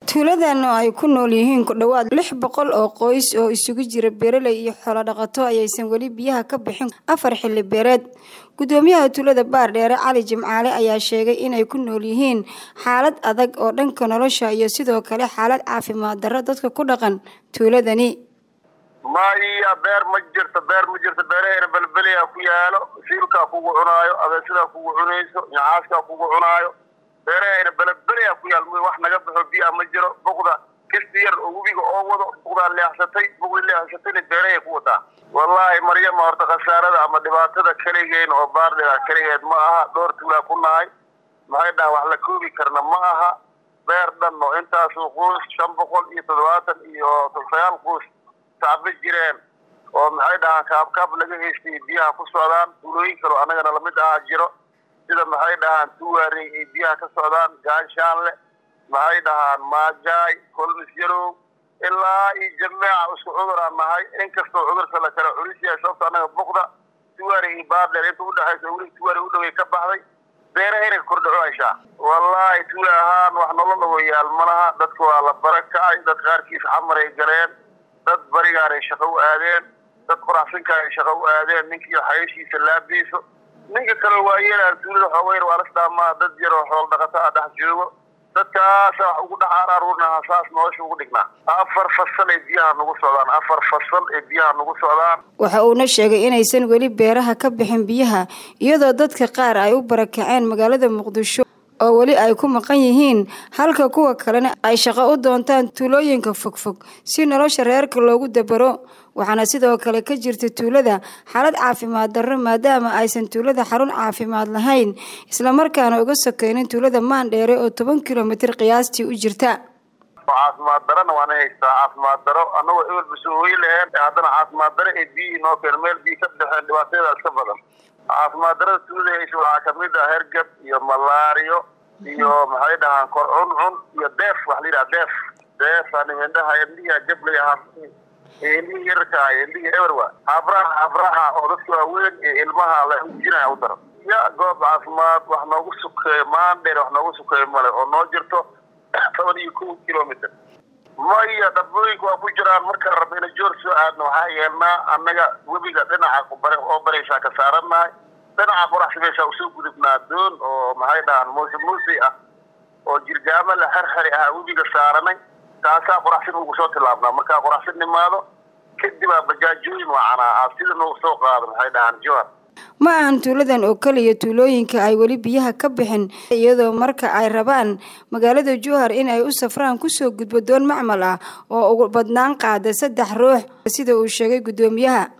tuuladan oo ay ku nool yihiin ku dhowaad lix boqol oo qoys oo isugu jira beeraley iyo xoolo dhaqato ayaysan weli biyaha ka bixin afar xilli beereed gudoomiyaha tuulada baardheere cali jimcaale ayaa sheegay inay ku nool yihiin xaalad adag oo dhanka nolosha iyo sidoo kale xaalad caafimaad darro dadka ku dhaqan tuuladani maya beer ma jirto beer ma jirto beeraheena belbeliyaa ku yaalo siilkaa kugu cunaayo abeesidaa kugu cunayso nyacaaskaa kugu cunaayo beeraheena belebeliyaa ku yaal wax naga baxo biyaa ma jiro buqda kisti yar oo webiga oo wado buqdaa leexsatay buqdi leexsatayna beerahay ku wadaa wallaahi maryama horta khasaarada ama dhibaatada keligeen oo baardhiga keligeed ma aha dhowr tuulaa ku nahay maxay dhahan wax la koobi karna ma aha beer dhan oo intaasu quus shan boqol iyo toddobaatan iyo sagaal quus tacba jireen oo maxay dhahaan kaabkaab laga haystay biyaha ku socdaan tuulooyin kaleo annagana lamid ahaa jiro sida maxay dhahaan tuwaarey ay biyaha ka socdaan gaanshaanle maxay dhahaan maajaay kolmis yarow ilaa iyo jameeca isku cuduraan nahay inkastoo cudurka la kala culis yahay sababta annaga buqda tuwaarey iyo baardheer inta udhexaysa weli tuwaarey u dhaway ka baxday beerahayna ka kordhaco hayshaa wallaahi tuula ahaan wax nolol ogoyaal malaha dadka waa la bara kacay dad qaarkiis xamaray galeen dad barigaanay shaqo u aadeen dad qoraxsinkaanay shaqo u aadeen ninkii xayashiisa laabiiso ninka kale waayeelaan tuulada xoogeyn waa lasdhaamaa dad yar oo xool dhaqato a dhex joogo dadkaasa wax ugu dhex araarurnaha saas nolosha ugu dhignaa afar fasal ay biyaha nagu socdaan afar fasal ay biyaha nagu socdaan waxa uuna sheegay inaysan weli beeraha ka bixin biyaha iyadoo dadka qaar ay u barakaceen magaalada muqdisho oo weli ay ku maqan yihiin halka kuwa kalena ay shaqo u doontaan tuulooyinka fogfog si nolosha reerka loogu dabaro waxaana sidoo kale ka jirta tuulada xaalad caafimaad darro maadaama aysan tuulada xarun caafimaad lahayn islamarkaana uga sokeynin tuulada maandheere oo toban kilomitir qiyaastii u jirta caafimaad darona waana haystaa caafimaad daro annagoo ebel basoohoyi laheen haddana caafimaad daro ee biyihii noo keen meel biyi ka baxeen dhibaatayadaa iska badan caafimaad darada tuulada haysa waxaa kamid ah hergab iyo malaariyo iyo maxay dhahaan kor cuncun iyo deef wax la yidhaha deef deefaan indhaha indhihi jablay ahaa indhihii yararka indhihii eberwa habraha habraha oo dadka waaweyn ee ilmaha la ujinaya u daro ya goob caafimaad wax noogu sukeeyo maandheer wax noogu sukeeyo male oo noo jirto toban iyo kow kilomitr maya dhabooyinka waa ku jiraan markaan rabna ina joor soo aadno waxaa yeelnaa annaga webiga dhinaca oo baraysaa ka saarannahay dhinaca qoraxsi meeshaa usoo gudubnaa doon oo maxay dhahaan muuse muusey ah oo jirgaamo la xerxeri ahaa webiga saaranay taasaa qoraxsin ugu soo tilaabnaa markaa qoraxsin nimaado kadibaa bajaajooyin wacanaa sida noogu soo qaado maxay dhahaan jowar ma ahan tuuladan oo keliya tuulooyinka ay weli biyaha ka bixin iyadoo marka ay rabaan magaalada jowhar in ay u safraan kusoo gudbo doon macmal ah oo ugu badnaan qaada saddex ruux sida uu sheegay guddoomiyaha